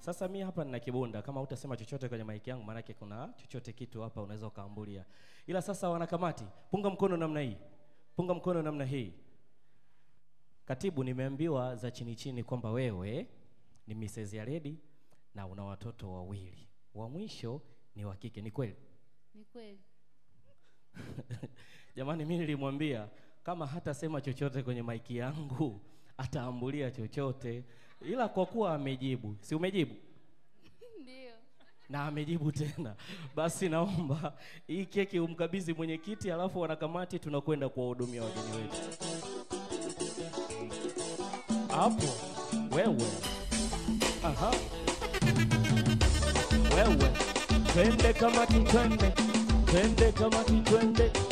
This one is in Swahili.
Sasa mi hapa nina kibunda, kama utasema chochote kwenye maiki yangu, maanake kuna chochote kitu hapa unaweza ukaambulia. Ila sasa, wanakamati, punga mkono namna hii, punga mkono namna hii. Katibu, nimeambiwa za chini chini kwamba wewe ni Mrs. Yaredi na una watoto wawili, wa mwisho ni wa kike. Ni kweli? Ni kweli. Jamani, mimi nilimwambia kama hatasema chochote kwenye maiki yangu ataambulia chochote, ila kwa kuwa amejibu, si umejibu Ndio. na amejibu tena, basi naomba hii keki umkabidhi mwenyekiti, alafu wanakamati tunakwenda kuwahudumia wageni wetu. Hapo wewe, aha, wewe, twende kamati, twende, twende kamati, twende